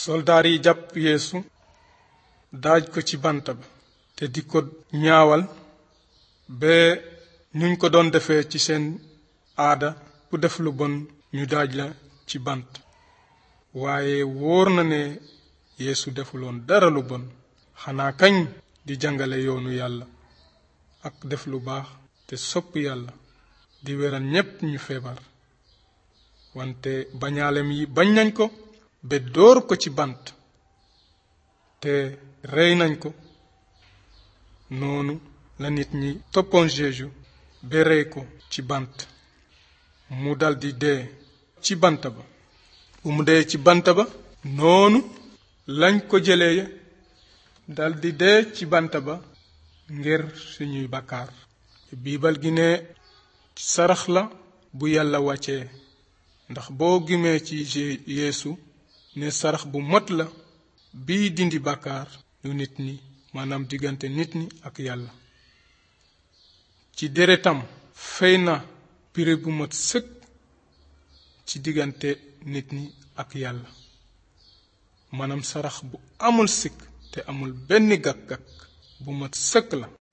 soldaar yi jàpp yeesu daaj ko ci bant ba te di ko ñaawal ba nuñ ko doon defee ci seen aada ku def lu bon ñu daaj la ci bant waaye wóor na ne yeesu defuloon dara lu bon xanaa kañ di jàngale yoonu yàlla ak def lu baax te sopp yàlla di weral ñépp ñu feebar wante bañaalem yi bañ nañ ko ba dóor ko ci bant te rey nañ ko noonu la nit ñi toppoon Jéesu ba rey ko ci bant mu daldi dee ci bant ba bu mu dee ci bant ba noonu lañ ko jëlee daldi dee ci bant ba ngir suñuy bakkaar biibal gi ne sarax la bu yàlla wàccee ndax boo gimee ci yeesu ne sarax bu mot la bii dindi bàkkaar yu nit ñi maanaam diggante nit ñi ak yàlla ci deretam fey na pire bu mat sëkk ci diggante nit ñi ak yàlla maanaam sarax bu amul sikk te amul benn gàkk-gàkk bu mat sëkk la